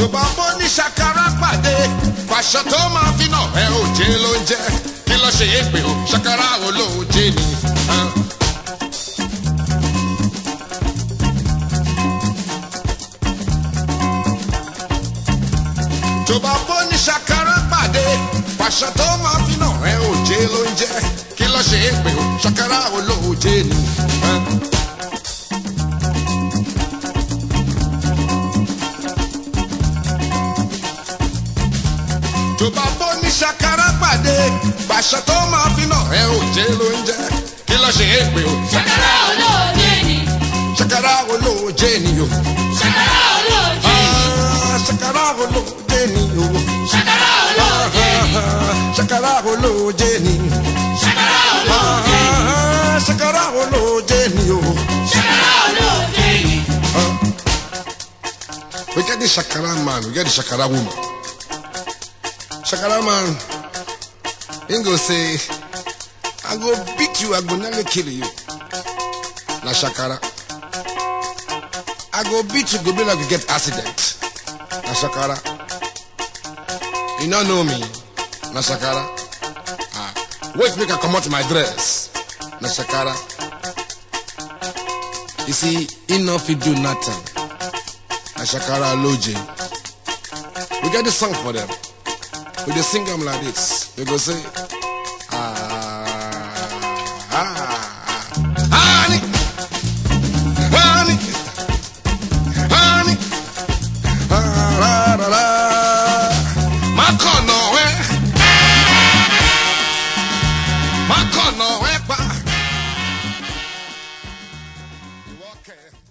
bá bọ́ ní ṣàkàrà pàdé pàṣẹ tó máa fi nà ẹ ò jẹ́ ló ń jẹ́ kí ló ṣe é pé o ṣàkàrà olóòjé ni. ah. tó bá bọ́ ní ṣàkàrà pàdé pàṣẹ tó máa fi nà ẹ ò jẹ́ ló ń jẹ́ kí ló ṣe é pé o ṣàkàrà olóòjé ni. ah. tó bá bọ́ ní ṣàkàrà pàdé pàṣẹ tó máa fi nà ẹ ò jẹ́ ló ń jẹ́ kí ló ṣe é pé o ṣàkàrà olóòjé ni ṣàkàrà olóòjé ni o ṣàkàrà olóòjé ni Ah, ṣàkàrà olóòjé ni o ṣàkàrà olóòjé ni Ah, ṣàkàrà olóòjé ni ṣàkàrà olóòjé ni Ah, ṣàkàrà olóòjé ni o. ṣàkàrà olóòjé ni. We get the Shakara man, we get the Shakara woman. Shakara man, he go say, I go beat you, I go nearly kill you. Na Shakara. I go beat you, go be like you get accident. Na Shakara. You don't know me. Na Shakara. Ah, wait make I come out my dress. Na Shakara. You see, he no fit do nothing. Ashakara Loje. We get the song for them. We dey sing them like this. We go say, ah, ah, honey, honey, honey, ah, la, la, la. Makono, eh? Makono, eh, pa. You okay?